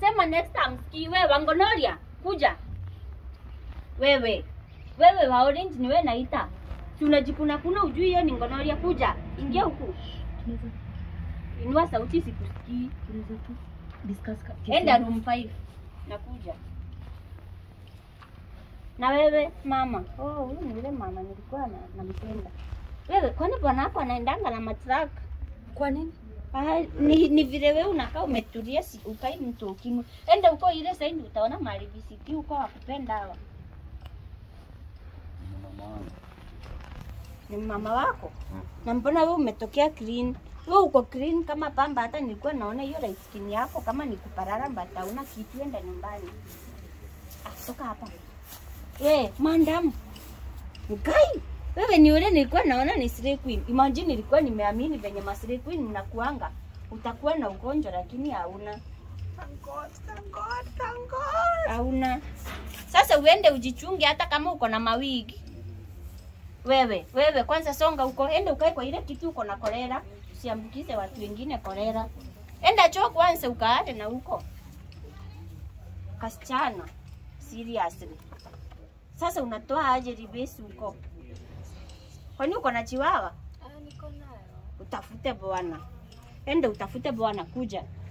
Nasema next time sikii wewe Wangonoria kuja. Wewe. Wewe wa orange ni wewe naita. Si unajikuna kuna ujui hiyo ni ngonoria kuja. Ingia huku. Tunaweza Inua sauti sikusikii. tunaweza tu discuss ka- kesi Enda yangu. room 5. Nakuja. Na wewe mama. Oh, huyu ni yule mama nilikuwa na nampenda. Wewe kwani bwana wako anaendanga na matrak? Kwa nini? Ah, ni, ni vile wewe unakaa umetulia, si ukai mtu ukimwi. Enda huko ile saidi utaona mahali visiki huko wakupenda hawa. Ni mama wako? Na mbona wewe umetokea clean? Wewe uko clean kama pamba, hata nilikuwa naona hiyo light skin yako kama ni kuparara mbata hauna kitu, enda nyumbani. Ah, toka hapa. Eh, madam. Mkai. Wewe ni yule nilikuwa naona ni Slay Queen. Imagine nilikuwa nimeamini venye ma Slay Queen mnakuanga. Utakuwa na ugonjwa lakini hauna. Thank God, thank God, thank God. Hauna. Sasa uende ujichunge hata kama uko na mawigi. Wewe, wewe kwanza songa huko, enda ukae kwa ile kitu uko na kolera, usiambukize watu wengine kolera. Enda choo kwanza ukaate na huko. Kasichana. Seriously. Sasa unatoa aje ribesi huko? Kwani uko na chiwawa? Ah, niko nayo. Utafute bwana. Enda utafute bwana kuja.